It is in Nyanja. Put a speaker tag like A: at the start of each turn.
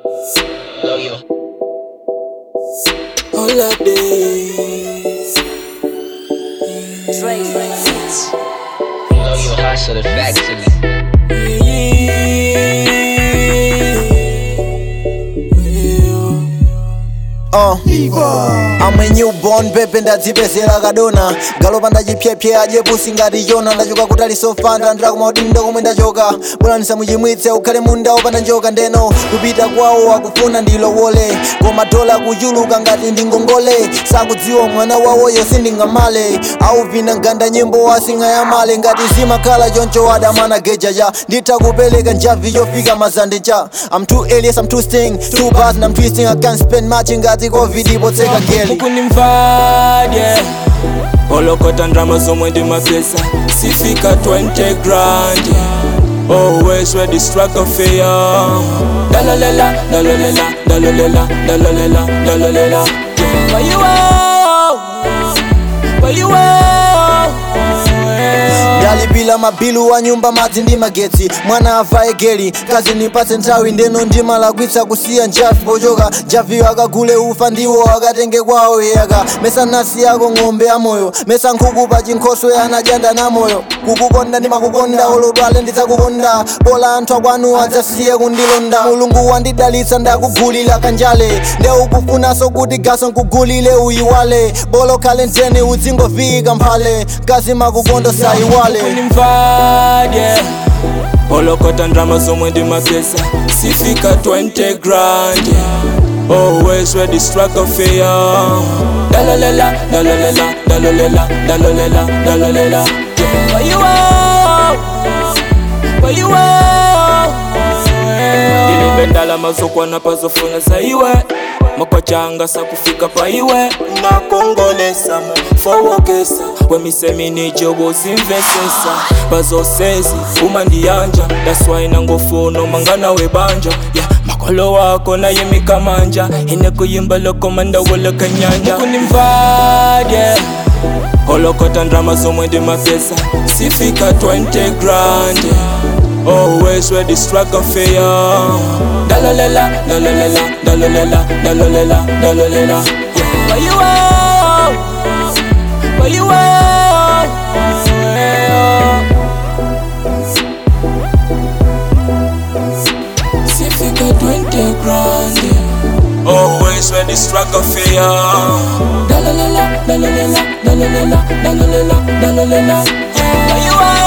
A: Love you.
B: Holidays.
C: Dre, Dre, Hits.
A: Love you. Hustle the factory.
D: Uh, I'm a newborn pepe ndadzipezera kadona galopa ndachipyepye ajepusi ngati yona ndachoka kutali sofanda ndakumaudindo komwe ndachoka bora ndisamuchimwitse ukhale munda opanda njoka ndeno kupita kwawo akufuna ndilowole koma dola kuchuluka ngati ndingongole sakudziwa mwana wawoyo sindingamale aupina nganda nyimbo wasingayamale ngati zimakhala choncho adamana gejaja nditha kupereka njavi yofika mazande cha I'm too alias, I'm too sting Too bad and I'm twisting I can't spend much ngati covid ipotseka geli
B: ukunimvadye olokota ndrama zomwe ndimapesa sifika 20 grand always ready struggle fear dalalela dalalela dalalela dalalela dalalela where you are where you are
D: ndalipila mabilu wa nyumba madzi ndi magetsi mwana avaye geli kazi nipatse nthawi ndeno ndimalakwitsa kusiya njavi pochoka njaviyo akagule ufa ndiwo akatenge kwawo yaka mesa nasi yako ng'ombe amoyo mesa nkhuku pa chinkhoswe anadyanda namoyo kukukonda ndimakukonda olodwale ndidzakukonda bola anthu akwanu adzasiye kundilonda mulungu wandidalitsa ndakugulira kanjale nde ukufunanso kuti gaso nkugulile uyiwale bolo khale ntene udzingovika mphale kazi makukonda sayiwale
B: kunimvadye olokota ndrama zomwe ndimapesa sifika 20 grand always ready struggle fear dalalela dalalela dalalela dalalela dalalela where you are where you are ndilibe ndalama zokwana pazofuna zaiwe makwachanga sakufika paiwe nakongolesa mufowokesa wemiseminijobo zimvesesa bazosezi uma ndiyanja daswaina ngofuno mangana webanja yeah. makolo wako naye mikamanja ine kuyimba lokomanda wolokanyanja kunimvadye olokota ndrama zomwe ndimapesa sifika 20 grand always ready struggle fear dalalela dalalela dalalela dalalela dalalela where you are where you are sifika 20 grand always ready struggle fear dalalela dalalela dalalela dalalela dalalela where you are